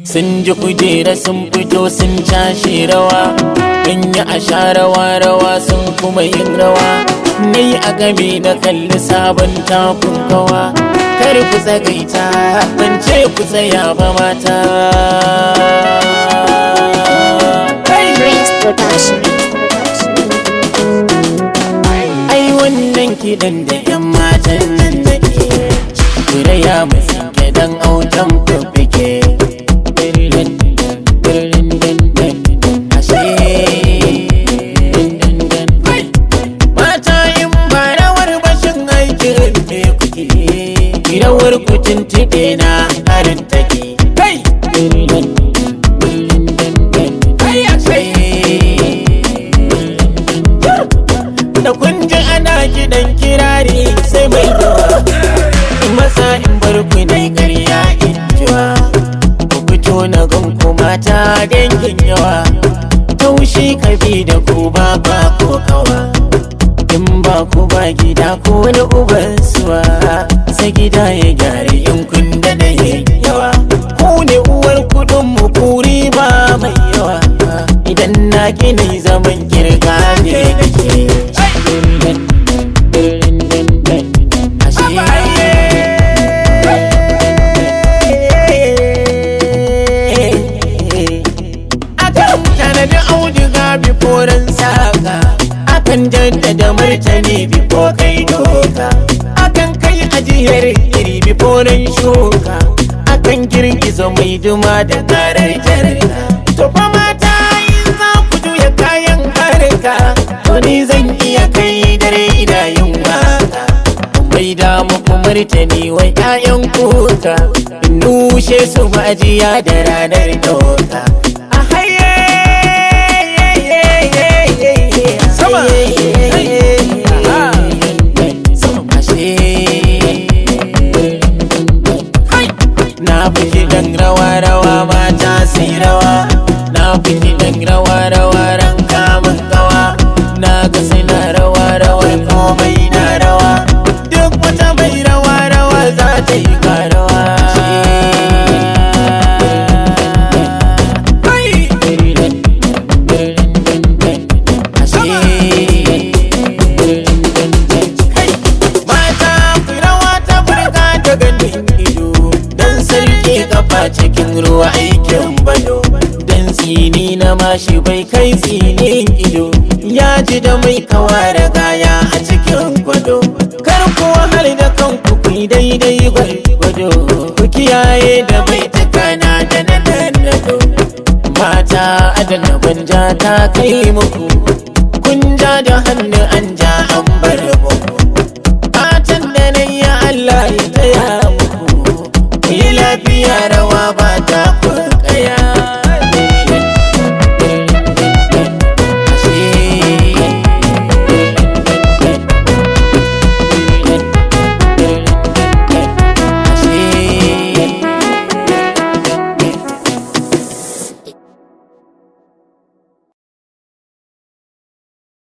sun ji kujera sun fito sun cashe rawa in yi a sha rawa rawa sun kuma yin rawa ni a game na kalli sabon takun kawa kar ku tsagaita ban ce ku tsaya ba mata Prince Production. ai wannan kiɗan da 'yan matan nan da ke kuraya musu dan autan fuffuke mata in ba rawar bashin aikin me kuke rawar kucin tiɗe na harin take kai da kun ji ana kiɗan kirari sai mai yawa in masa in bar ku dai ƙarya in jiwa ku fito na gan ku mata dangin yawa taushi kabi da ku ba ba ko kawa in ba ku ba gida ko wani uban suwa sai gida ya gyara in kun da da yawa ku ne uwar kudin mu kuri ba mai yawa idan na gina zaman kirga ne kake akan tanadi auduga biforan saka akan jaddada martani bifo kai doka akan kai ajiyar iri biforan shuka akan girgiza mai duma da karar jarka to fa mata in za ku juya kayan harka to ni zan iya kai dare ina yin waka bai da muku martani wai 'ya'yan kuka in nushe su majiya da ranar doka a haye sama na fi kiɗan rawa rawa mata sai rawa na fi kiɗan rawa rawa ran kamun gawa na ga suna rawa rawar komai na rawa duk wata mai rawa rawa za ta yi karawa mata ku rawa ta burga da ganin ido dan sarki kafa cikin ruwa aikin bado dan tsini na mashi bai kai tsinin ido ya ji da mai kawa da gaya a cikin gwado kar ku wahal da kanku ku yi daidai gwargwado ku kiyaye da bai takana da na nannado mata adana banja ta kai muku kun ja da hannu an ja an bar mu